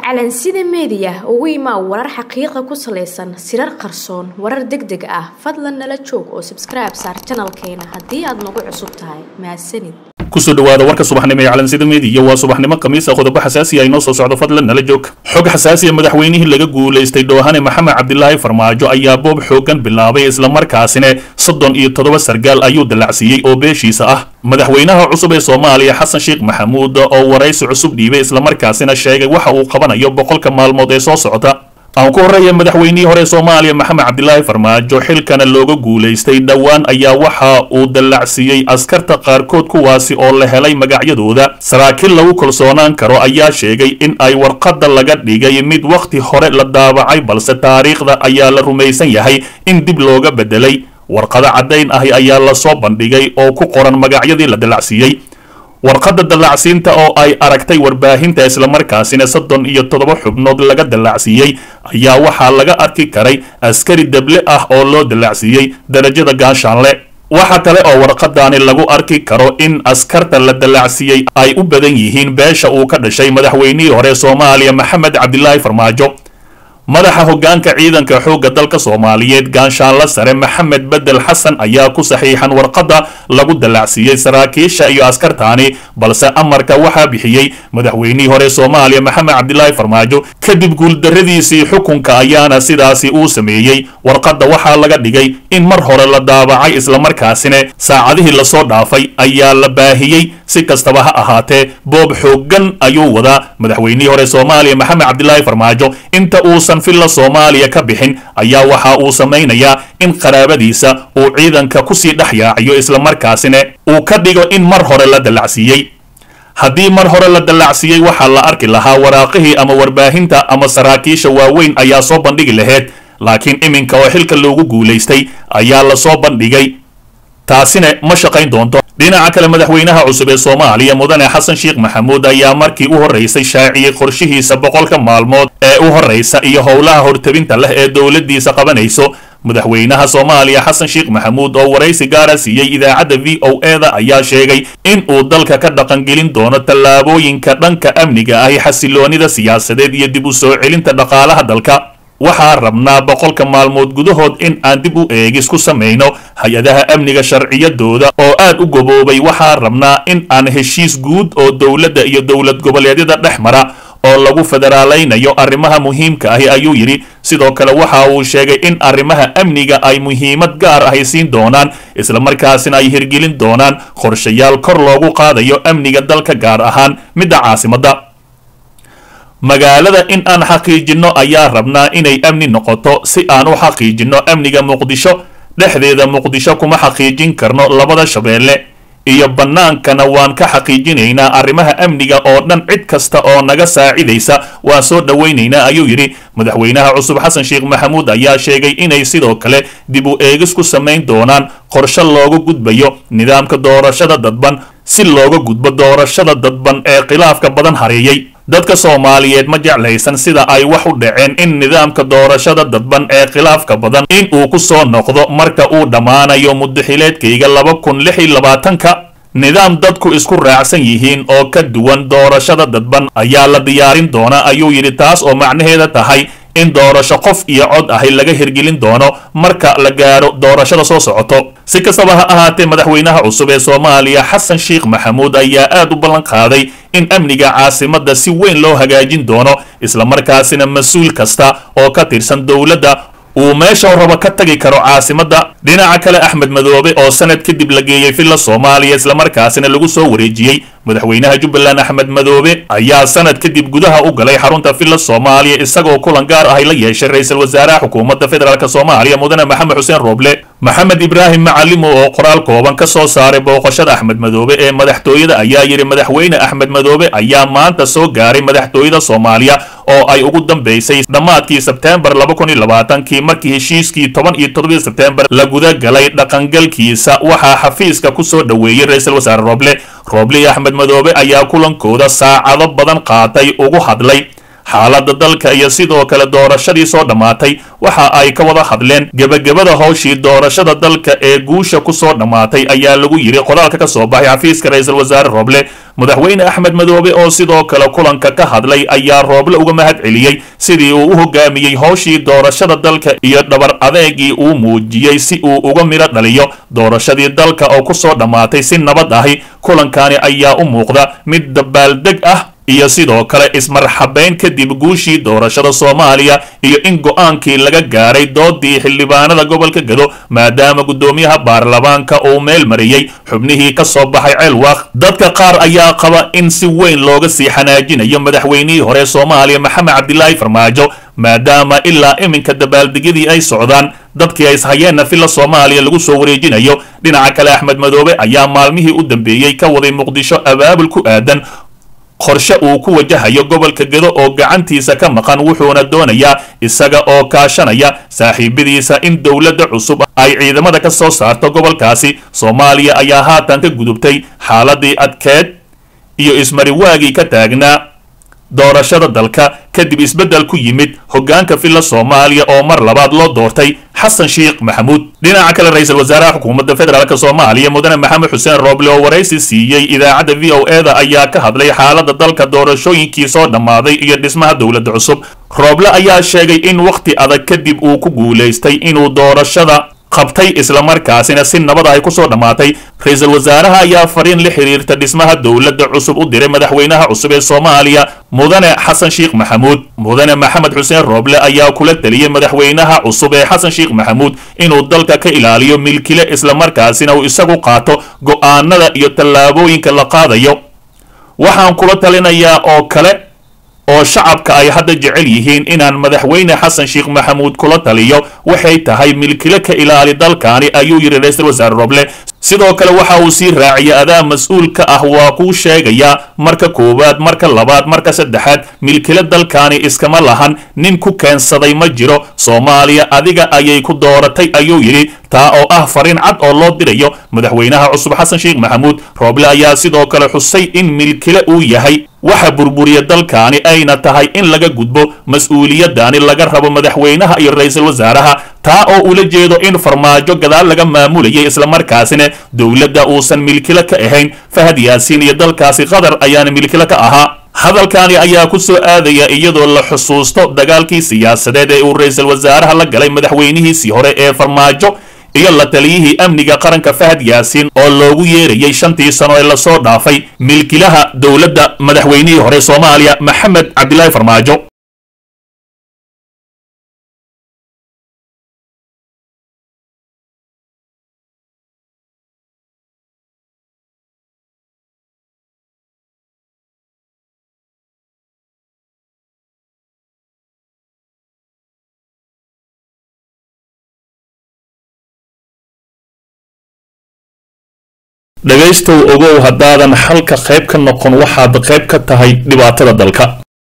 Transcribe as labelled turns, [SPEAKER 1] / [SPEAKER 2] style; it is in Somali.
[SPEAKER 1] calansida meediya ugu imaa warar xaqiiqa ku salaysan sirar qarsoon warar deg deg ah fadlan nala joog oo sabskribe saar janalkeena haddii aad nagu cusub tahay mahadsanid
[SPEAKER 2] kusoo dhawaada warka subaxnimo ee calansida meediya waa subaxnimo khamiisa qodobo xasaasi ah inoo soo socdo fadlan nala joog xog xasaasiya madaxweynihii laga guulaystay dhoohane maxamed cabdilaahi farmaajo ayaa boob xoogan bilaabay islamarkaasina soddon iyo toddoba sargaal ayuu dallacsiiyey oo beeshiisa ah madaxweynaha cusub ee soomaaliya xasan sheekh maxamuud oo waraysi cusub dhiibay islamarkaasina sheegay waxa uu qabanayo boqolka maalmood ee soo socota aan ku horreeya madaxweynihii hore soomaaliya maxamed cabdilaahi farmaajo xilkana looga guulaystay dhowaan ayaa waxa uu dallacsiiyey askarta qaarkood kuwaasi oo la helay magacyadooda saraakiil lagu kalsoonaan karo ayaa sheegay in ay warqadda laga dhigay mid wakhti hore la daabacay balse taariikhda ayaa la rumaysan yahay in dib looga beddelay warqado caddayn ahi ayaa lasoo bandhigay oo ku qoran magacyadii la dallacsiiyey warqadda dallacsiinta oo ay aragtay warbaahinta islamarkaasina soddon iyo toddoba xubnood laga dallacsiiyey ayaa waxaa laga arki karay askari deble ah oo loo dallacsiiyey darajada gaashaanle waxa kale oo warqadaani lagu arki karo in askarta la dallacsiiyey ay u badan yihiin beesha uu ka dhashay madaxweynihii hore soomaaliya maxamed cabdilaahi farmaajo madaxa hoggaanka ciidanka xoogga dalka soomaaliyeed gaanshaanla sare maxamed bedel xasan ayaa ku saxiixan warqadda lagu dallacsiiyey saraakiisha iyo askartaani balse amarka waxaa bixiyey madaxweynihii hore soomaaliya maxamed cabdilaahi farmaajo kadib guuldarradiisii xukunka ayaana sidaasi uu sameeyey warqadda waxaa laga dhigay in mar hore la daabacay islamarkaasina saacadihii lasoo dhaafay ayaa la baahiyey si kastaba ha ahaatee boob xooggan ayuu wadaa madaxweynihii hore soomaaliya maxamed cabdilaahi farmaajo inta uusan filla soomaaliya ka bixin ayaa waxa uu samaynayaa in qaraabadiisa uu ciidanka kusii dhex yaaciyo islamarkaasina uu ka dhigo in mar hore la dallacsiiyey haddii mar hore la dallacsiiyey waxaa la arki lahaa waraaqihii ama warbaahinta ama saraakiisha waaweyn ayaa soo bandhigi laheyd laakiin iminka oo xilka loogu guulaystay ayaa lasoo bandhigay taasina ma shaqayn doonto dhinaca kale madaxweynaha cusub ee soomaaliya mudane xasan sheekh maxamuud ayaa markii u horraysay shaaciyey qorshihiisa boqolka maalmood ee u horraysa iyo howlaha hortabinta leh ee dowladdiisa qabanayso madaxweynaha soomaaliya xasan sheekh maxamuud oo waraysi gaara siiyey idaacadda v o e da ayaa sheegay in uu dalka ka dhaqangelin doono tallaabooyinka dhanka amniga ahi xasiloonida siyaasadeed iyo dib u soo celinta dhaqaalaha dalka waxaa rabnaa boqolka maalmood gudahood in aan dib u eegis ku samayno hay-adaha amniga sharciyadooda oo aad u goboobay waxaa rabnaa in aan heshiis guud oo dowladda iyo dowlad goboleedyada dhex mara oo lagu federaalaynayo arrimaha muhiimka ahi ayuu yidhi sidoo kale waxa uu sheegay in arrimaha amniga ay muhiimad gaar ahi siin doonaan islamarkaasina ay hirgelin doonaan qorshayaal kor loogu qaadayo amniga dalka gaar ahaan midda caasimadda magaalada in aan xaqiijinno ayaa rabnaa inay amni noqoto si aan u xaqiijinno amniga muqdisho dhexdeeda muqdisho kuma xaqiijin karno labada shabeelle iyo bannaankana waan ka xaqiijinaynaa arrimaha amniga oo dhan cid kasta oo naga saacidaysa waan soo dhowaynaynaa ayuu yidhi madaxweynaha cusub xasan sheekh maxamuud ayaa sheegay inay sidoo kale dib u eegis ku samayn doonaan qorshe looga gudbayo nidaamka doorashada dadban si looga gudbo doorashada dadban ee khilaafka badan hareeyey dadka soomaaliyeed ma jeclaysan sida ay wax u dhaceen in nidaamka doorashada dadban ee khilaafka badan in uu ku soo noqdo marka uu dhammaanayo muddaxileedkayga laba kun lix iyo labaatanka nidaam dadku isku raacsan yihiin oo ka duwan doorashada dadban ayaa la diyaarin doonaa ayuu yidhi taas oo macnaheeda tahay in doorasho qof iyo cod ahi laga hirgelin doono marka la gaaro doorashada soo socoto si kastaba ha ahaatee madaxweynaha cusub ee soomaaliya xasan sheekh maxamuud ayaa aad u ballan qaaday in amniga caasimadda si weyn loo hagaajin doono islamarkaasina mas-uul kasta oo ka tirsan dowladda uu meesha raba ka tagi karo caasimadda dhinaca kale axmed madoobe oo sanad kadib la geeyey villa soomaaliya islamarkaasina lagu soo wareejiyey madaxweynaha jubbaland axmed madoobe ayaa sanad kadib gudaha u galay xarunta villa soomaaliya isagoo kulan gaar ahi la yeeshay ra-iisul wasaaraha xukuumadda federaalk soomaaliya mudane maxamed xuseen rooble maxamed ibraahim macalimo oo qoraal kooban ka soo saaray booqashada axmed madoobe ee madaxtooyada ayaa yidhi madaxweyne axmed madoobe ayaa maanta soo gaaray madaxtooyada soomaaliya oo ay ugu dambaysay dhammaadkii sebteembar laba kun iyo labaatankii markii heshiiskii toban iyo toddobadii sebteembar la guda galay dhaqangalkiisa waxaa xafiiska ku soo dhoweeyey ra-iisul wasaare rooble rooble iyo axmed madoobe ayaa kulankooda saacado badan qaatay ugu hadlay xaaladda dalka iyo sidoo kale doorashadii soo dhammaatay waxa ay ka wada hadleen gebagabada howshii doorashada dalka ee guusha ku soo dhammaatay ayaa lagu yidhi qoraalka ka soo baxay xafiiska ra-iisul wasaare rooble madaxweyne axmed madoobe oo sidoo kale kulanka ka hadlay ayaa rooble uga mahad celiyey sidii uu u hogaamiyey howshii doorashada dalka iyo dhabar adeegii uu muujiyey si uu uga midho dhaliyo doorashadii dalka oo ku soo dhammaatay si nabad ahi kulankani ayaa u muuqda mid dabaaldeg ah iyo sidoo kale ismarxabeyn kadib guushii doorashada soomaaliya iyo in go-aankii laga gaaray doodii xildhibaanada gobolka gado maadaama guddoomiyaha baarlamaanka uu meel mariyey xubnihii ka soo baxay ceelwaaq dadka qaar ayaa qaba in si weyn looga sii xanaajinayo madaxweynihii hore soomaaliya maxamed cabdilaahi farmaajo maadaama ilaa iminka dabaaldegyadii ay socdaan dadkii ay ishayeenna filla soomaaliya lagu soo wareejinayo dhinaca kale axmed madoobe ayaa maalmihii u dambeeyey ka waday muqdisho abaabul ku aadan qorshe uu ku wajahayo gobolka gedo oo gacantiisa ka maqan wuxuuna doonayaa isaga oo kaashanaya saaxiibadiisa in dowladda cusub ay ciidamada ka soo saarto gobolkaasi soomaaliya ayaa haatan ka gudubtay xaaladii adkeed iyo ismariwaagii ka taagnaa doorashada dalka kadib isbeddel ku yimid hoggaanka filla soomaaliya oo mar labaad loo doortay xasan sheekh maxamuud dhinaca kale ra-iisul wasaaraha xukuumadda federaalk soomaaliya mudane maxamed xuseen rooble oo waraysi siiyey idaacadda v o e da ayaa ka hadlay xaaladda dalka doorashooyinkii soo dhammaaday iyo dhismaha dowladda cusub rooble ayaa sheegay in wakhti adag kadib uu ku guulaystay inuu doorashada qabtay islamarkaasina si nabad ay ku soo dhammaatay ra-iisul wasaaraha ayaa fariin la xiriirta dhismaha dowladda cusub u diray madaxweynaha cusub ee soomaaliya mudane xasan sheekh maxamuud mudane maxamed xuseen rooble ayaa kula teliyey madaxweynaha cusub ee xasan sheekh maxamuud inuu dalka ka ilaaliyo milkile islamarkaasina uu isagu qaato go'aanada iyo tallaabooyinka la qaadayo waxaan kula talinayaa oo kale oo shacabka ay hadda jecel yihiin inaan madaxweyne xasan sheekh maxamuud kula taliyo waxay tahay milkile ka ilaali dalkaani ayuu yidhi ra-iisul wasaare roble sidoo kale waxa uu sii raaciyay adaa mas-uul ka ah waa kuu sheegayaa marka koowaad marka labaad marka saddexaad milkile dalkaani iskama lahan nin ku keensaday ma jiro soomaaliya adiga ayay ku dooratay ayuu yidhi taa oo ah fariin cad oo loo dirayo madaxweynaha cusub xasan sheekh maxamuud rooble ayaa sidoo kale xusay in milkile uu yahay waxa burburiya dalkaani ayna tahay in laga gudbo mas-uuliyadani laga rabo madaxweynaha iyo ra-iisul wasaaraha taa oo ula jeedo in farmaajo gadaal laga maamulayay islamarkaasina dowladda uusan milkile ka ahayn fahad yaasiin iyo dalkaasi qatar ayaana milkile ka ahaa hadalkani ayaa ku soo aadaya iyadoo la xusuusto dagaalkii siyaasadeed ee uu ra-iisul wasaaraha la galay madaxweynihiisii hore ee farmaajo iyo la taliyihii amniga qaranka fahad yaasiin oo loogu yeerayay shantii sano ee lasoo dhaafay milkilaha dowladda madaxweynihii hore soomaaliya maxamed cabdilaahi farmaajo dhegaystow ogow haddaadan xalka qayb ka noqon waxaad qayb ka tahay dhibaatada dalka